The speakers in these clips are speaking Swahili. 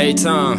A-Town,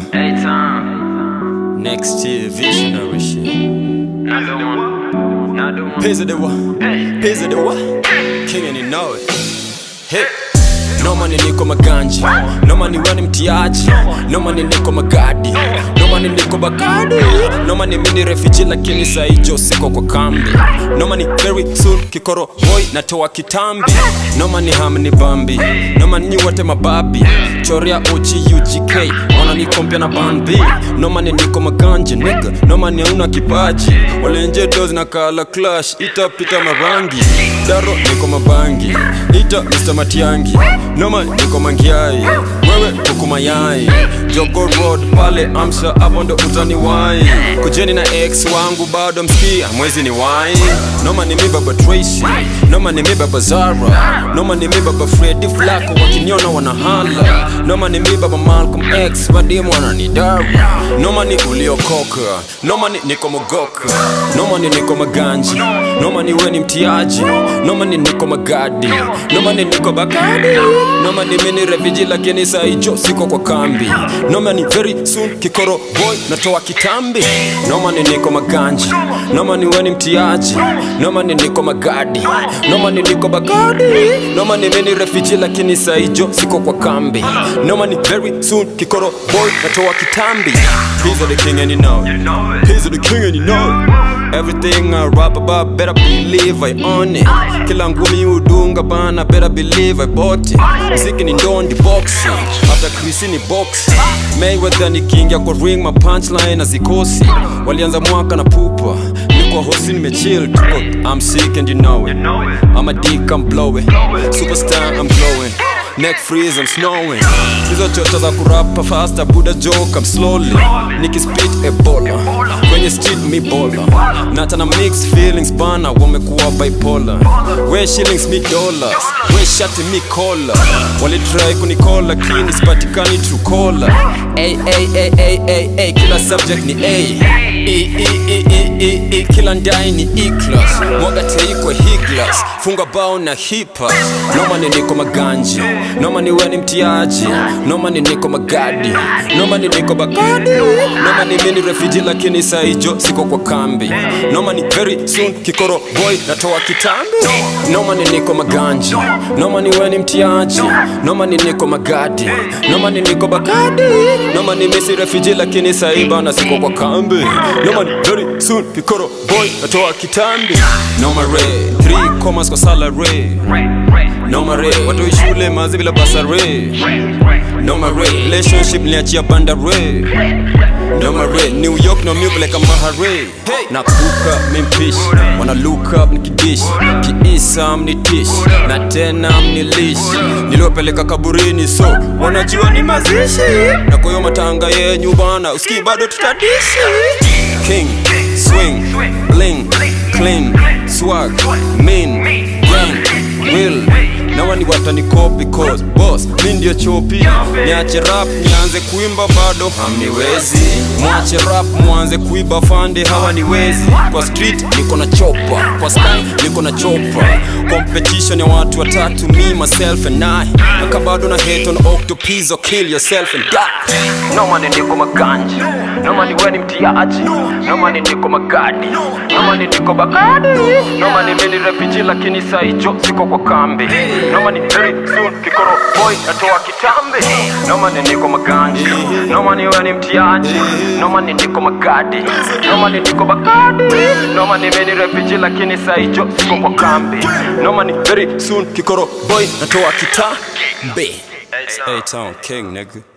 A-Town. next year, visionary shit. Not the one. Not the one. Pizza the what? Hey. Pizza the what? King and you know it. Hey. No money niko maganji No money wani mtiaji No money niko magadi No money niko bagadi No money mini refugee lakini saijo siko kwa kambi No money very soon kikoro boy natoa kitambi No money hamni bambi No money nyi wote mababi Choria uchi UGK Ona niko mpya na band B No money niko maganje nigga No money hauna kipaji Walenje dozi na kala clash Itapita marangi Daro niko mabangi Ita Mr. Matiangi Noma niko mangiai Wewe kuku mayai Jogo Road pale Amsha hapo ndo utani wai Kujeni na ex wangu bado mskia mwezi ni wai Noma ni mi baba Tracy Noma ni mi baba Zara Noma ni mi baba Freddy Flacco wakiniona wanahala Noma ni mi baba Malcolm X wadimu wananidara Noma ni uliokoka Noma ni niko mogoka Noma ni niko maganji Noma ni we ni mtiaji Noma ni niko magadi Noma ni niko bakadi Noma ni mini refugee lakini saijo siko kwa kambi Noma ni very soon kikoro boy natoa kitambi Noma ni niko maganji Noma ni we ni mtiaji Noma ni niko magadi Noma ni niko bakadi Noma ni mini refugee lakini saijo siko kwa kambi Noma ni very soon kikoro boy natoa kitambi He's the king and you know You it know it. He's the king and you know it Everything I rap about better believe I own it Kila ngumi udunga bana better believe I bought it Mziki ni ndondi boxing After Chris ni boxing Mayweather ni king ya kwa ring ma punchline azikosi Walianza mwaka na pupa Niko hosi nimechill tuko I'm sick and you know it You know it. I'm a dick, I'm blowing Superstar, I'm glowing Neck freeze, I'm snowing Hizo chocha za kurapa faster Buddha joke, I'm slowly Nikispit ebola Kwenye street mi bola Natana mixed feelings bana Wamekuwa bipolar We shillings mi dollars We shati mi kola Walitry kunikola Kini sipatikani true caller Ay, ay, ay, ay, ay, ay Kila subject ni A E, E, E, E, E, E Kila ndai ni E-class Mwaga tei kwa higlas Funga bao na hipa Noma ni niko maganji Noma ni we ni mtiaji Noma ni niko magadi Noma ni niko bagadi Noma ni mini refugee lakini saijo siko kwa kambi Noma ni very soon kikoro boy natoa kitambi Noma ni niko maganji Noma ni we ni mtiaji Noma ni niko magadi Noma ni niko bagadi Noma ni misi refugee lakini saiba na siko kwa kambi Noma ni very soon kikoro boy natoa kitambi Noma re 3 commas kwa salary Noma re watu shule mazi bila basare Noma re relationship niachia bandare Noma re New York no move like a mahare Nakuka mimpish Wanna look up nikidish Kiisa mnitish Na tena mnilish Niliwapeleka kaburini so Wanajua ni mazishi Na kwa hiyo matanga yenyu bana Uski bado tutadishi King, swing, bling, clean, swag, mean, gang, will nawa ni watani copy cause boss mi ndio chopi niache rap nianze kuimba bado hamniwezi mwache rap mwanze kuiba fande hawa niwezi kwa street niko na chopa kwa sky niko na chopa competition ya watu watatu me myself and I naka bado na hate on octopus or kill yourself and die No money niko maganji No money we ni mtiaji No money niko magadi No money niko bagadi No money mini refugee lakini saijo siko kwa kambi No money very soon kikoro boy natoa kitambi No money niko maganji No money we ni mtiaji No money niko magadi No money niko bagadi No money mini refugee lakini saijo siko kwa kambi No money very soon kikoro boy natoa kitambi A-Town king nigga